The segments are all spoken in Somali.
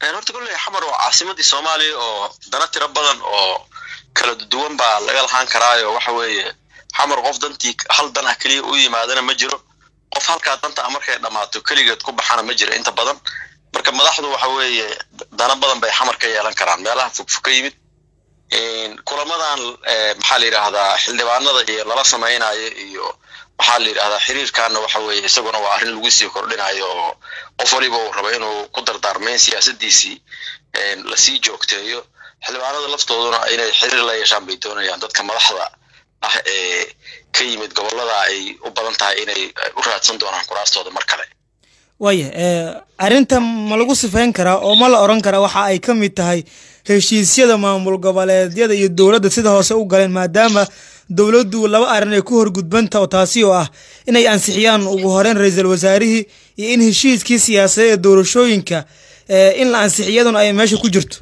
horta kolley xamar waa caasimadii soomaaliya oo dana tiro badan oo kala duwan baa laga lahaan karaayo waxa weeye xamar qof dantii hal dan ah keliya u yimaadana ma jiro qof halkaa danta ah markay dhammaato keligeed ku baxana ma jiro inta badan marka madaxdu waxa weeye dana badan bay xamar ka yeelan karaan meelaha fogfog ka yimid kulamadan maxaa la yidhaahdaa xildhibaanada iyo lala samaynayo iyo waxaa la yidhahdaa xiriirkaana waxa weeye isaguna waa arrin lagu sii kordhinayo oo qof waliba uu rabo inuu ku dardaarmayn siyaasadiisii lasii joogteeyo xildhibaanada laftooduna inay xiriir la yeeshaan bay doonayaan dadka madaxda ah ee ka yimid gobolada ay u badan tahay inay u raadsan doonaan kuraastooda mar kale waaya arrinta ma lagu sifayn karaa oo ma la odhan karaa waxa ay ka mid tahay heshiisyada maamul goboleedyada iyo dowladda sida hoose u galeen maadaama dowladdu laba arrin ay ku horgudbanta oo taasi oo ah inay ansixiyaan ugu horeyn ra-iisul wasaarihii iyo in heshiiskii siyaasadeed ee doorashooyinka in la ansixiyaduna ay meesha ku jirto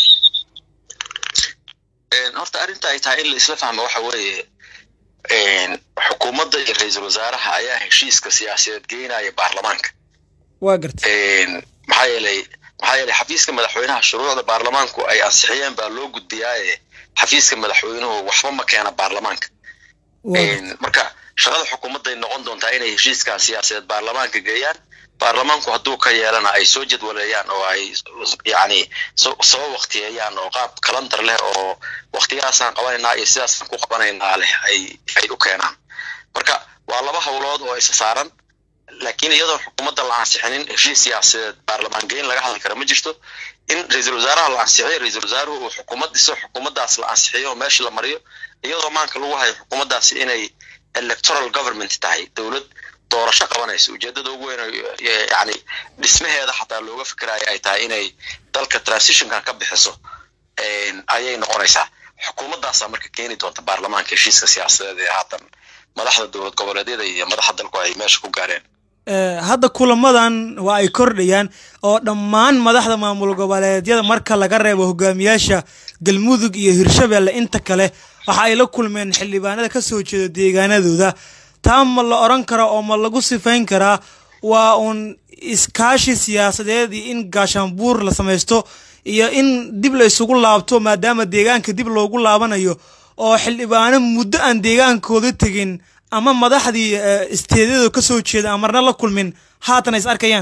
horta arrinta ay tahay in la isla fahmo waxa weeye xukuumadda iyo ra-iisul wasaaraha ayaa heshiiska siyaasadeed geynaya baarlamaanka waa garta maxaa yeelay maxaa yeelay xafiiska madaxweynaha shuruucda baarlamaanku ay ansixiyeen baa loo gudbiyaaye xafiiska madaxweynuhu waxba ma keena baarlamaanka marka shaqada xukuumadday noqon doontaa inay heshiiskan siyaasadeed baarlamaanka geeyaan baarlamaanku hadduu ka yeelana ay soo jadwaleeyaan oo ay yani soo waktiyeeyaan oo qaab kalandar leh oo waktiyahaasaan qabanaynaa iyo sidaasaan ku qabanaynaa leh ay ay u keenaan marka waa laba howlood oo isa saaran laakiin iyadoon xukuumadda la ansixinin heshiis siyaasadeed baarlamaan geyn laga hadli kara ma jirto in ra-iisul wasaaraha la ansixiyo ra-iisul wasaaruhu uu xukuumad dhiso xukuumaddaas la ansixiyo oo meesha la mariyo iyadoo maanka lagu hayo xukuumaddaasi inay electoral government tahay dowlad doorasho qabanayso ujeedada ugu weyn yani dhismaheeda xataa looga fikirayo ay tahay inay dalka transitionkan ka bixiso ayay noqonaysaa xukuumaddaasaa marka keeni doonta baarlamaanka heshiiska siyaasadeed ee haatan madaxda dowlad goboleedyada iyo madaxa dalku ay meesha ku gaareen hadda kulamadan waa ay kordhayaan oo dhammaan madaxda maamul goboleedyada marka laga reebo hogaamiyaasha galmudug iyo hirshabelle inta kale waxa ay la kulmeen xildhibaanada ka soo jeeda deegaanadooda taa ma la odhan karaa oo ma lagu sifayn karaa waa uun iskaashi siyaasadeed iyo in gaashaanbuur la samaysto iyo in dib la isugu laabto maadaama deegaanka dib loogu laabanayo oo xildhibaano muddo aan deegaankooda tegin ama madaxdii isteedyada ka soo jeeda aan marna la kulmin haatan is arkayaan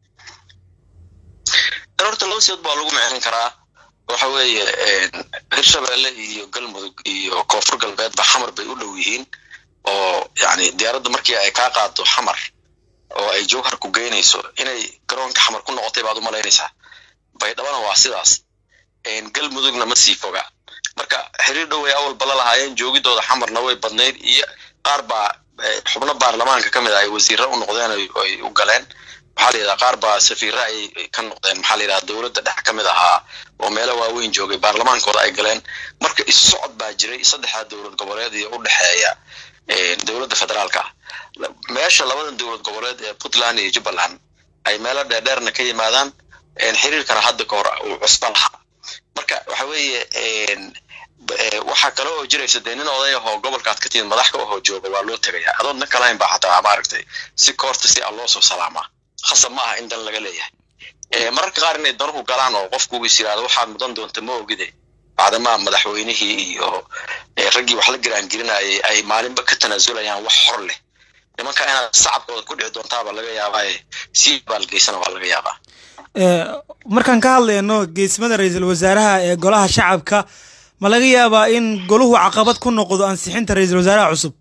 horta laba sidood baa lagu micrin karaa waxa weeye hirshabelle iyo galmudug iyo koonfur galbeedba xamar bay u dhow yihiin oo yani diyaaradda markii ay kaa qaado xamar oo ay jowhar ku geynayso inay garoonka xamar ku noqotay baad u malaynaysaa baydhabana waa sidaas galmudugna ma sii foga marka xiriir dhow ay awal bala lahaayeen joogidooda xamarna way badnayd iyo qaar baa xubno baarlamaanka ka mid ah ay wasiirra u noqdeen ay u galeen maxaa la yidhaha qaar baa safiirra ay ka noqdeen maxaa la yidhaha dowladda dhex ka mid ahaa oo meelo waaweyn joogay baarlamaankooda ay galeen marka isu socod baa jiray saddexdaa dowlad goboleed iyo u dhexeeya dowladda federaalka ah meesha labadan dowlad goboleed ee puntland iyo jubbaland ay meelo dheerdheerna ka yimaadaan xiriirkana hadda ka hor uu cusba lahaa marka waxa weeye waxaa kale oo jiraysa dee nin oday ahoo gobolkaad ka timid madax ka ahoo jooga waa loo tegayaa adoon dan kalahayn baa xataa maaragtay si koorta si a loo soo salaamaa khasab ma aha in dan laga leeyahay mararka qaar inay danuhu galaan oo qofku is yidhahdo waxaad mudan doonta ma ogide bacdamaa madaxweynihii iyo raggii wax la giraangelinayay ay maalinba ka tanaasulayaan wax hor leh nimanka inaad sacabkooda ku dhici doontaaba laga yaabaaye si baalgeysana waa laga yaabaa markaan ka hadlayno geesmada ra-iisul wasaaraha ee golaha shacabka ma laga yaabaa in goluhu caqabad ku noqdo ansixinta ra-iisul wasaaraha cusub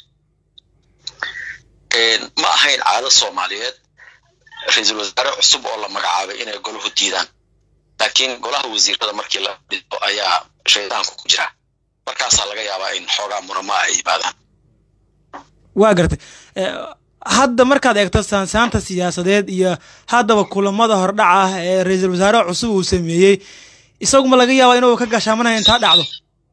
ma ahayn caado soomaaliyeed ra-iisul wasaare cusub oo la magacaabay inay goluhu diidaan laakiin golaha wasiirada markii la dhiso ayaa shaydaanku ku jira markaasaa laga yaabaa in xoogaa murama ay yimaadaan waa gartay hadda markaad eegto saansaanta siyaasadeed iyo haddaba kulamada hordhaca ah ee ra-iisul wasaaraha cusub uu sameeyey isaguma laga yaaba inuu ka gashaamanaya intaa dhacdo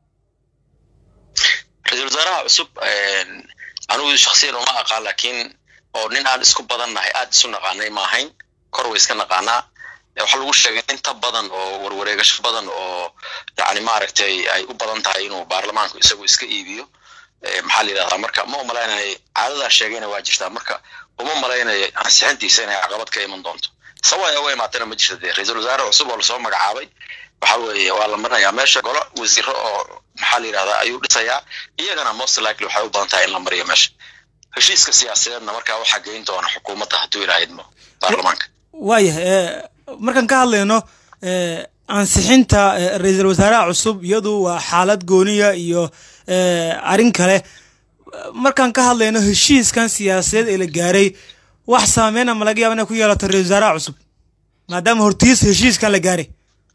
ra-iisul wasaaraha cusub anigu shaksiyan uma aqaan laakiin oo nin aan isku badan nahay aad isu naqaanay ma ahayn kor way iska naqaanaa waxaa lagu sheegay inta badan oo warwareegasho badan oo yani maaragtay ay u badan tahay inuu baarlamaanku isagu iska iibiyo maxaa la yidhahdaa marka ma umalaynaya caadadaa sheegayna waa jirtaa marka uma malaynayo ansixintiisa inay caqabad ka iman doonto sawaya u imaatana ma jirta dee ra-iisul wasaare cusub oo lasoo magacaabay waxa weeye waa la marinayaa meesha golo wasiiro oo maxaa la yidhahdaa ayuu dhisayaa iyagana most likely waxay u badan tahay in la mariyo meesha heshiiska siyaasadeedna markaa waxaa geyn doona xukuumadda hadduu ilaa idmo baarlamaanka waayahay markaan ka hadlayno ansixinta ra-iisul wasaaraha cusub iyadu waa xaalad gooniya iyo arrin kale markaan ka hadlayno heshiiskan siyaasadeed ee la gaaray wax saameyn ama laga yaaba inay ku yeelato ra-isul wasaaraha cusub maadaama hortiis heshiiskan la gaaray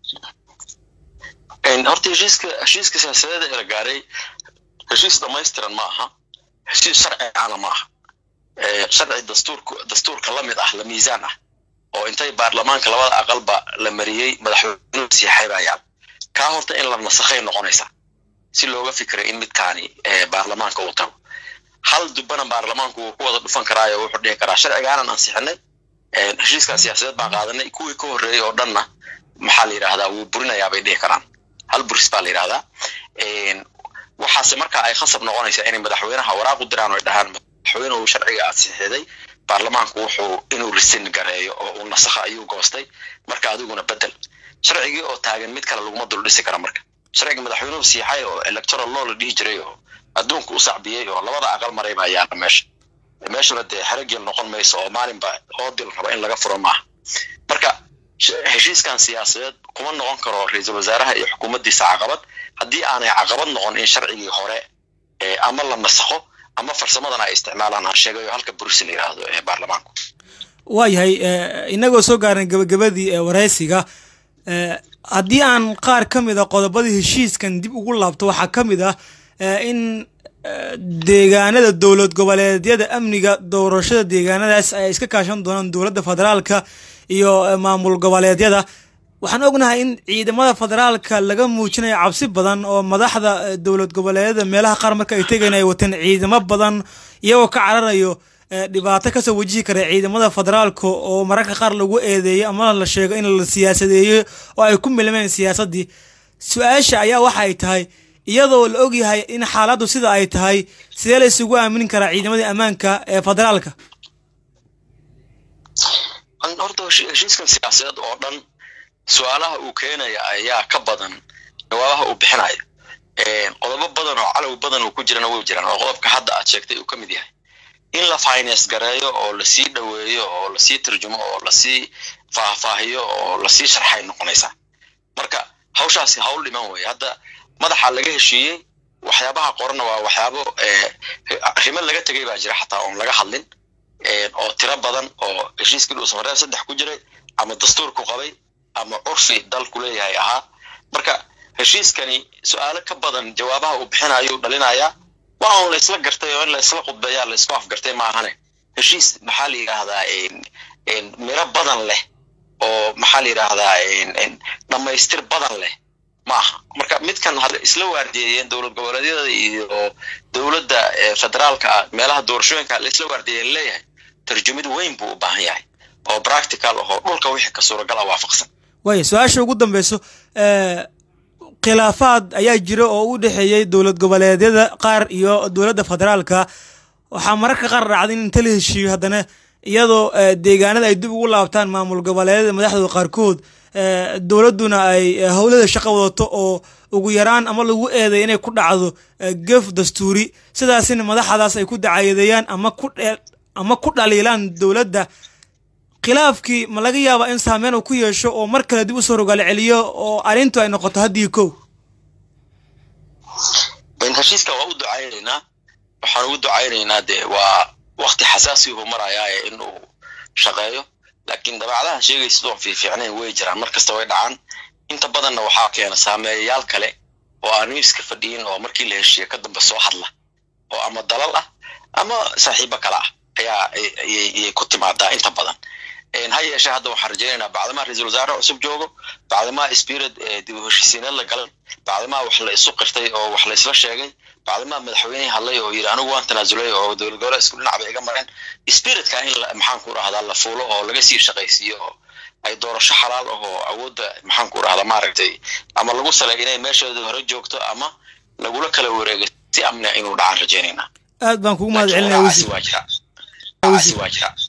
horta heshiiska heshiiska siyaasadeed ee la gaaray heshiis dhamaystiran ma aha heshiis sharci ahna ma aha sharci dastuurka dastuurka la mid ah la miisaan ah oo intay baarlamaanka labada aqalba la mariyey madaxweynuhu siixay baa yaab kaa horta in la nasakhay noqonaysa si looga fikiray in midkaani baarlamaanka uu tago hal dubbana baarlamaanku wuu ku wada dhufan karaayo wuxuu dhihi karaa sharcigaanan ansixinay heshiiskaa siyaasadeed baan qaadanay kuwii ka horreeyey oo dhanna maxaa la yidhahdaa wuu burinayaa bay dhihi karaan hal buris baa la yidhahdaa waxaase marka ay khasab noqonaysaa inay madaxweynaha waraaq u diraan oo ay dhahaan madaxweynuhu sharciga ansixiday baarlamaanku wuxuu inuu risin gareeyo oo uu nasakho ayuu goostay marka adiguna bedel sharcigii oo taagan mid kale laguma dul dhisi kara marka sharciga madaxweynuhu siixay oo electoral law la dhihi jiray oo adduunka u sacbiyey oo labada aqal maray baa yaala meesha meeshuna dee xeragel noqon mayso oo maalinba oodil raba in laga furo maaha marka heshiiskan siyaasadeed kuma noqon karo ra-iisul wasaaraha iyo xukuumaddiisa caqabad haddii aanay caqabad noqon in sharcigii hore ama la nasakho ama farsamadan ay isticmaalaan aan sheegayo halka bursi la yidhaahdo ee baarlamaanku waayahay inagoo soo gaarnay gabagabadii waraysiga haddii aan qaar ka mid a qodobadii heshiiskan dib ugu laabto waxaa ka mid ah in deegaanada dowlad goboleedyada amniga doorashada deegaanadaas ay iska kaashan doonaan dowladda federaalka iyo maamul goboleedyada waxaan ognahay in ciidamada federaalka laga muujinayo cabsi badan oo madaxda dowlad goboleedyada meelaha qaar marka ay tegayn ay wateen ciidamo badan iyagoo ka cararayo dhibaato kasoo wajihi kara ciidamada federaalka oo mararka qaar lagu eedeeyo ama la sheego in la siyaasadeeyo oo ay ku milmeen siyaasaddii su-aasha ayaa waxa ay tahay iyadoo la ogyahay in xaaladdu sida ay tahay sidee la isugu aaminin karaa ciidamadii ammaanka ee federaalka horta heshiiskan siyaasadeed oo dhan su-aalaha uu keenaya ayaa ka badan jawaabaha uu bixinaya qodobo badan oo calow badan uu ku jirana way jiraan oo qodobka hadda aad sheegtay uu ka mid yahay in la finance gareeyo oo lasii dhoweeyo oo lasii tarjumo oo lasii faahfaahiyo oo lasii sharxay noqonaysaa marka hawshaasi hawl dhiman weeye hadda madaxa laga heshiiyey waxyaabaha qorana waa waxyaabo arrimo laga tegay baa jira xataa oon laga hadlin oo tiro badan oo heshiiskii dhuusamareeb saddex ku jiray ama dastuurku qabay ama curfi dalku leeyahay ahaa marka heshiiskani su-aalo ka badan jawaabaha uu bixinayo dhalinayaa waa un la isla gartay oo in la isla khudbeeyaa la isku afgartay maahane heshiis maxaa la yidhaahdaa miro badan leh oo maxaa la yidhaahdaa dhammaystir badan leh maaha marka midkan had isla waardiyeeyeen dowlad goboleedyada iyo dowladda federaalka meelaha doorashooyinka la isla waardiyeyen leeyahay tarjumid weyn buu u baahan yahay oo practical ahoo dhulka wixii ka suuragal ah waafaqsan waaya su-aasha ugu dambeyso khilaafaad ayaa jira oo u dhexeeyey dowlad goboleedyada qaar iyo dowladda federaalka waxaa mararka qaar dhacday in inta la heshiiyo haddana iyadoo deegaanada ay dib ugu laabtaan maamul goboleedyada madaxdooda qaarkood dowladduna ay howlada shaqo wadato oo ugu yaraan ama lagu eeday inay ku dhacdo gef dastuuri sidaasina madaxdaas ay ku dacayadeeyaan ama ku ama ku dhaliilaan dowladda khilaafkii ma laga yaabaa in saameyn uu ku yeesho oo mar kale dib usoo rogaal celiyo oo arrintu ay noqoto haddii kow heshiiska waa u ducaynaynaa waxaan ugu ducaynaynaa dee waa wakti xasaasihu marayaa ee inuu shaqeeyo laakiin dabeecadaha sheegaysa sidoon fiifiicnayn way jiraan mar kasta way dhacaan inta badanna waxaa keena saameeyayaal kale oo aan miiska fadhiyin oo markii la heshiiya ka dambe soo hadla oo ama dalal ah ama saaxiibo kale ah ayaa ayay ku timaadaa inta badan ha yeeshee hadda waxaan rajaynaynaa bacdamaa ra-iisul wasaare cusub joogo bacdamaa spirit dib u heshiisiineed la galay bacdamaa wax la isu qirtay oo wax la isla sheegay bacdamaa madaxweynihii hadlay oo yidhi anigu waan tanaasulay oo dowlad goboleed isku dhinac bay iga mareen spiritka in maxaan ku rahdaa la fuulo oo laga sii shaqaysiiyo oo ay doorasho xalaal ah oo awoodda maxaan ku rahdaa maaragtay ama lagu salay inay meesheeda hore joogto ama lagula kala wareegay si amnia inuu dhacaan rajaynaynaa aad baan kugu mahad celinaya waa jira waa jira